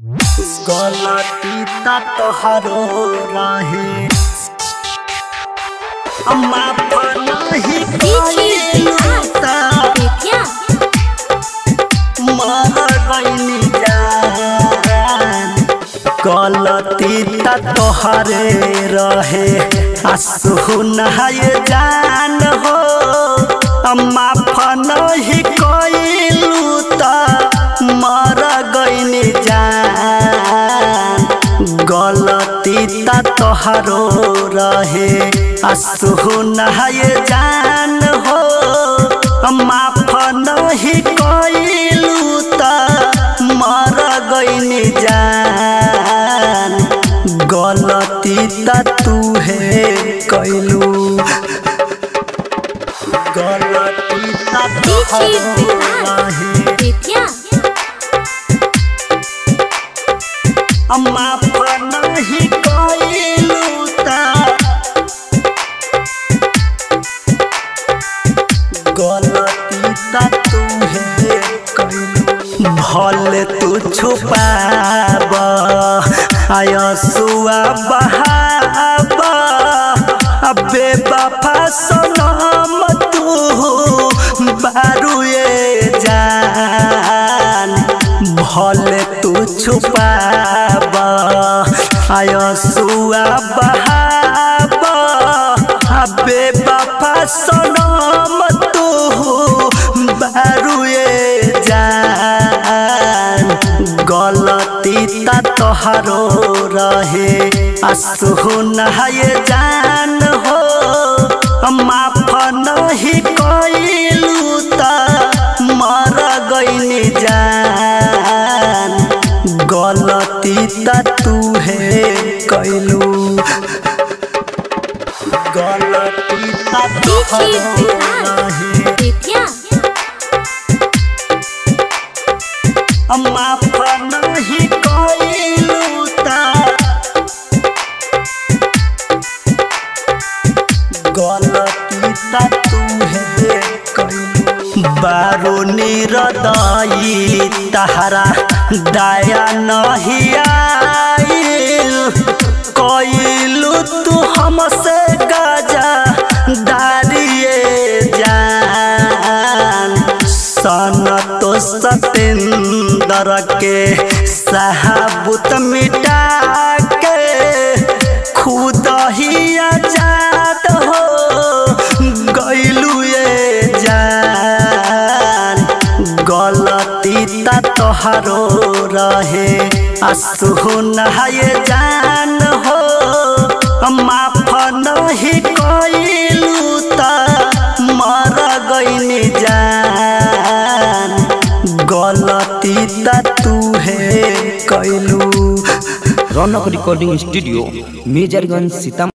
गलती ता तोहरो रहे अम्मा नहीं कइलता मर गइनी जान गलती ता तोहरे रहे आ सुनाए जान हो अम्मा नहीं कइलू ता मर गइनी जान गलती ता तोहरो रहे आ सुनाए जान हो माफ नहीं कइलू त मर गइनी जान गलती त तुहे कइलू गलती त तोहरो रहे माफ नहीं कइलू त गलती ता तुहे कइलू भले तू छुपाब आयसुआ बहाब अबे बाफा सनम तू बारुए जान भले तू छुपाब आयसुआ बहाब अबे बाफा सनम तू बारुए जान गलती ता तोहरो रहे आ सुनाए जान हो माफ नहीं कइलू त मर गइनी जान गलती ता तुहे कइलू गलती ता तोहरो रहे माफ नहीं कइलू ता गलती ता तुहे कइलू बारो निरदई तहरा दया नहीं आइल कइलू तू हमसे गजा दारिए जान सन तो सतेंद्र के सहाबुत मिटा के खुद ही आजाद हो गइलू ये जान गलती ता तोहरो रहे आ सुनाए जान हो माफ नहीं कइलू त मर गइनी जान गलती ता तुहे कइलू रौनक रिकॉर्डिंग स्टूडियो मेजरगंज सीतामढ़ी